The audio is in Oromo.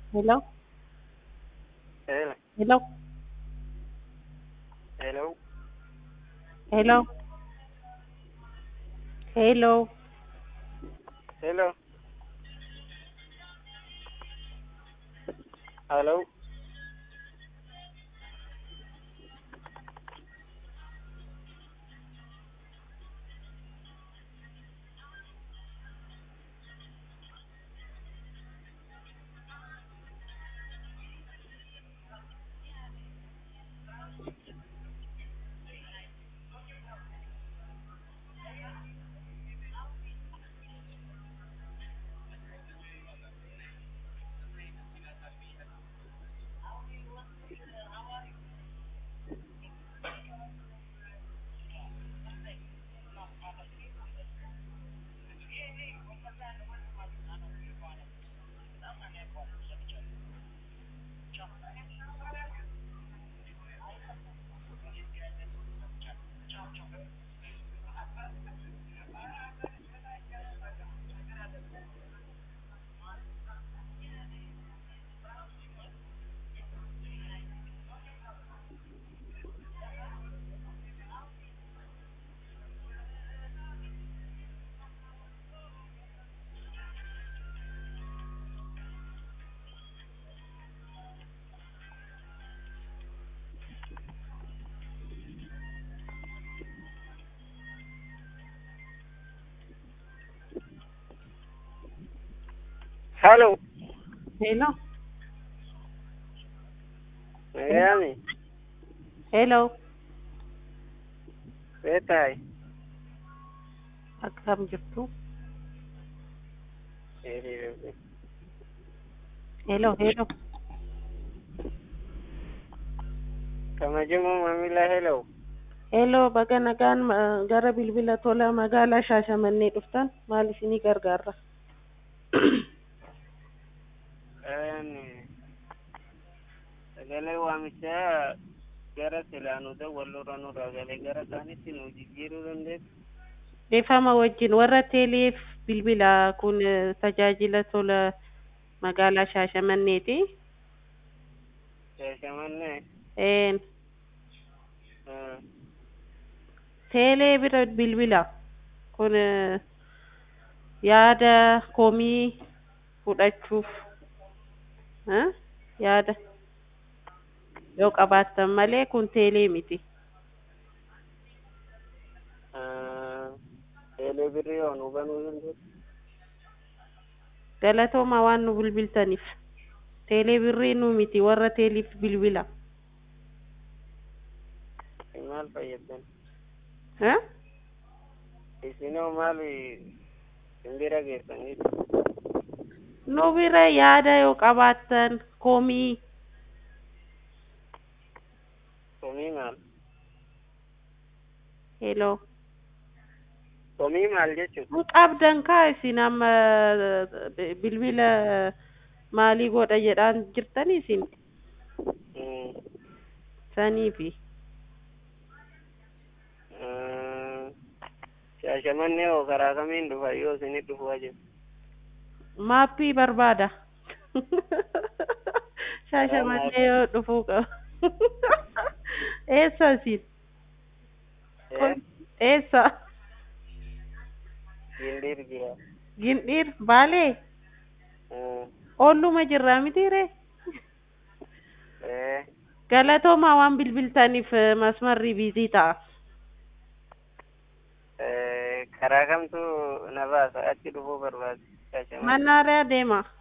Hello? Hello. Hello? Hello. Hello? Hello? Hello. Hello. Hello. Hello? Nagayami. Hello? Betay. Akkam jirtu? Hello? Hello? Kabajamoo maamila hello. Hello, baga nagaan ma- gara bilbila tola magaalaa Shaashamannee dhuftan maal isinii gargaarra? Sagalee waamichaa gara silaanuuta walirra nurraa galee gara kaanitti nu jijjiiruu dandeessu. Beefama wajjin warra teeleef bilbila kun eh, tajaajila tola magaalaa Shaashamanneeti. Shaashamannee. Een, Ah, teelee bira bilbila kun eh, yaada komii fudhachuuf eh, yaada yoo qabaattan malee kun teelee miti. ah, Eelee birrii yoo nu banuu dandeessu. Galatooma waan nu bilbiltaniif. Teelee birrii nu miti warra teeliif bilbila. Isin maal fayyaddan? Eh? Isinoo maal simbira geessaniitu? Nu bira yaada yoo qabaattan komii Komii maal? heloo Komii maal jechuudha? nu qabdan kaa isin amma eh, bilbila maalii godha jedhaan jirtani isin Mm. saniifi Ah, Shaashamannee hoo karaa kamiin dhufa yoo isinit dhufuu jiru? maappii barbaada shaashamannee yoo dhufuu qaba eessa isin Eh? eessa Gindiir jira. gindhiir baalee Ah, oolluma jirraa mitiire Eh. galatoomaa waan bilbiltaniif eh, masmarri biizii ta'a Eh, karaa kamtu na baasa achi dhufuu barbaade? Shaashamannee. mannaariyaa deema